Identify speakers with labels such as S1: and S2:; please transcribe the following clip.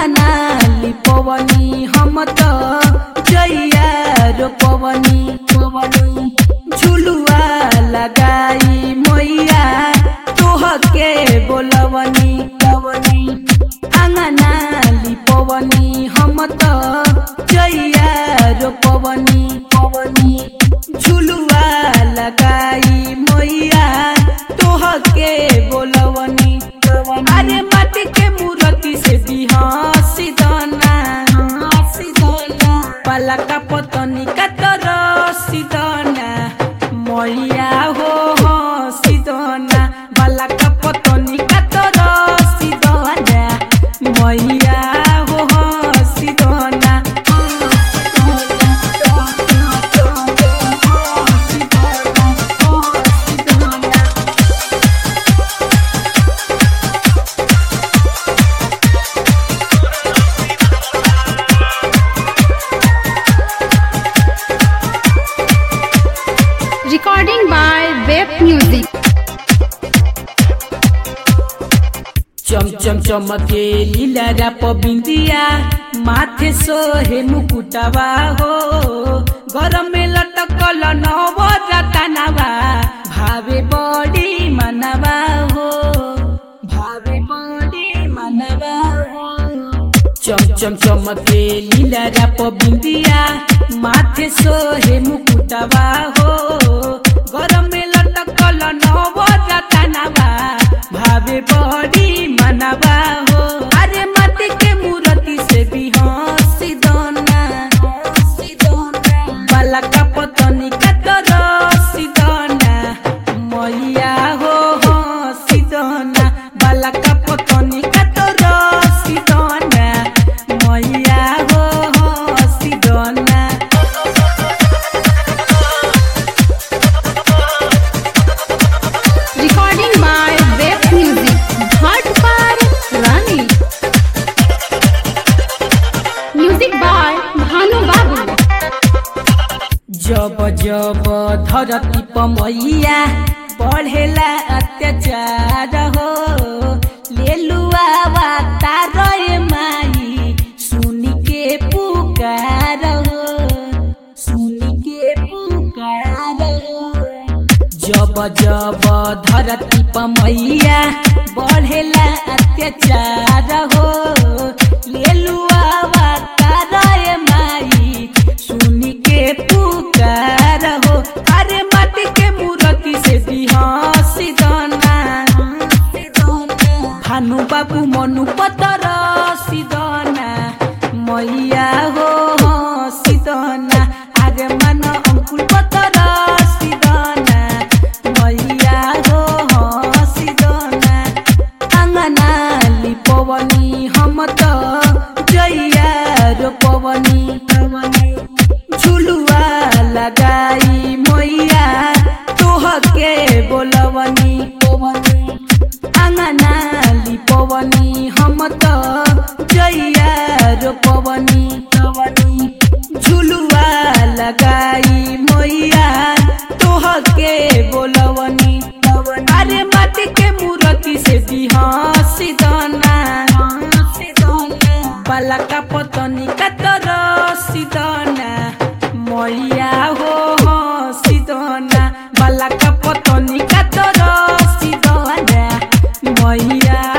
S1: आँगना लिपवनी हम त जैया रोपवनी पवनी झुलुआ लगाई मैया तोहके बोलवनी पवनी आँगना लिपवनी हम त जैया रोपवनी पवनी झुलुआ लगाई मैया तोहके बोलवनी अरे माटी के मूर्ति से बिहासी दाना पलका पतनी का तरसी दाना मैया हो हसी दाना पलका पतनी का तरसी दाना मैया हो हसी दाना
S2: Recording by Web Music.
S1: चम चम चमके लीला राप बिंदिया माथे सोहे मुकुटवा हो गरम में लटकल नव रतनवा भावे बड़ी मनवा हो भावे बड़ी मनवा हो चम चम चमके लीला राप बिंदिया माथे सोहे मुकुटवा हो गरम में लटकल नव रतनवा भावे बड़ी मनवा हो अरे माटी के मूर्ति से भी हंसी दोना बाला का पतनी का तरसी दोना मैया हो हंसी दोना बाला का पतनी का तरसी दोना मैया हो हंसी दोना
S2: Recording by Web Music. Bhat par Rani. Music by Bhanu Babu.
S1: जब जब धरती पमैया बढ़ेला अत्याचार हो लेलुआ तारे माई सुनी के पुकार हो सुनी के पुकार हो जब जब धरती पमैया बढ़ेला अत्याचार हो लेलुआ तारे माई सुनी के पुकार हो अरे माटी के मूर्ति से बिहासी दाना भानु बाबू मनु पतर सिदना मैया हो सिदना अरे मन अंकुल पतर सिदना मैया हो सिदना आँगना लिपवनी हम त जैया रोपवनी झुलुआ लगाई मैया तोहके बोलवनी आँगना लिपवनी हम त जैया रोपवनी झुलुआ लगाई मैया तोहके बोलवनी अरे माटी के मूर्ति से बिहासी दाना बाला का पतनी का तरसी दाना मैया हो हसी दाना बाला का पतनी का तरसी दाना मैया